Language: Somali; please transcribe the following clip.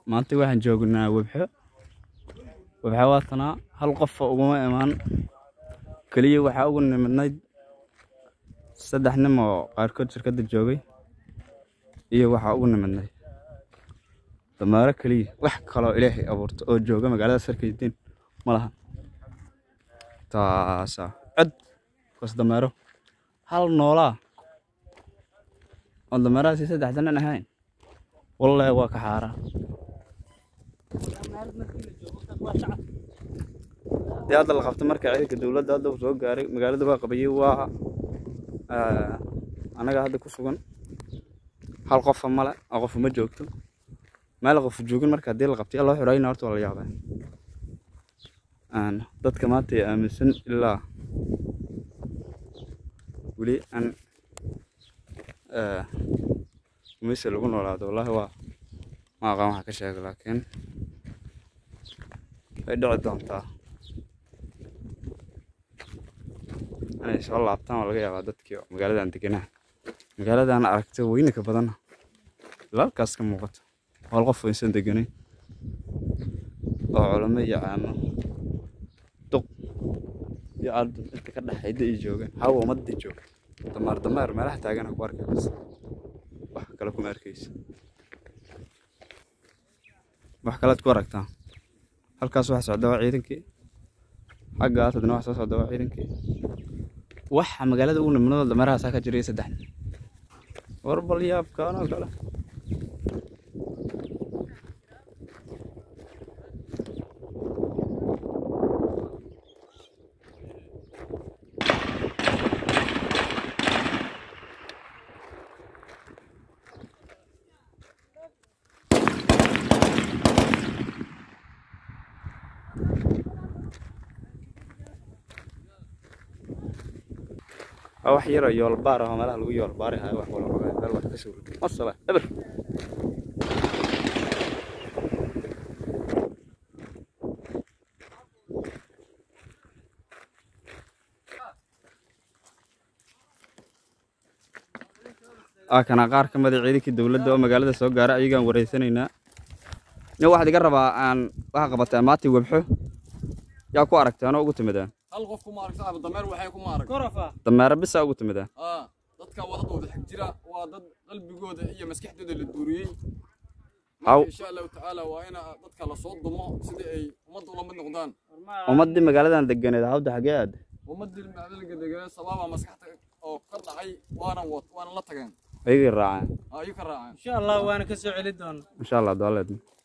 maanta waxaan joognaa webxo webxo waatanaa hal qofa uguma imaan keliya waxaa ugu nimidnayd saddex nin oo qaarkood shirkadda joogay iyo waxaa ugu nimidnayd damaaro keliya wax kaloo ilaahay abuurto oo jooga magaalada sarkaydiin ma laha taasaa cod kas damaaro hal noolaa oo damaarahaasi saddexda nin ahayn wallahi waa ka xaaraan dee hadda la qabta marka ciidanka dowladda hadda uu soo gaaray magaalada waa qabayay waa anaga hadda ku sugan hal qofa male oo qofu ma joogto meel qofu joogin marka haddii la qabtay loo xurayna horta waa la yaabaa dadka maanta ee aaminsan ilaa weli aan mise lagu noolaado wallahi waa ma aqaan waxa ka sheega laakiin way dhici doontaa inay soo laabtaan waa laga yaabaa dadkii magaaladan deganaa magaaladan aragta weyninka badanna ilaalkaas ka muuqato hal qof aysan deganayn oo culamo iyo caamo duq iyo ardad inta ka dhexayda ay joogaan hawa ummadda jooga damaar damaar meelaha taagana ku arkaysa wax kale kuma arkaysa wax kalead ku aragtaa halkaas waxa socda waa ciidankii xaggaas haddana wax soo socda waa ciidankii waxa magaalada ugu nimnado dameerahaasaa ka jiray saddex nin war bal yaabkaanoo kale waa wax yaroo yoolbaar ah oo meelaha lagu yoolbaari hayo wax wala ogaa meel wax ka soo rogi masala eber aa kana qaar ka mid a ciidankii dowladda oo magaalada soo gaara ayagaan wareysanaynaa nin waxaad iga rabaa aan waxa qabataa maati webxo yaa ku aragteen oo ugu timideen hal qof kuma aragta aba dameer waxay kuma arag dameero bisaa ugu timideen aa dadka wadadooda xig jira waa dad qalbigooda iyo maskaxdooda la duuriyey Haw. marka insha allahu tacaala waa in dadka lasoo dumo sidii ay ummadda ula mid noqdaan ummaddii magaaladan deganeed hawda xagee aad ummaddii macdalka deganaa sababa maskaxda oo ka dhacay waana wad waana la tageen ayagii raaceen ayuu ka raaceen insha allah waana ka soo celi doonaa insha allah doaleedna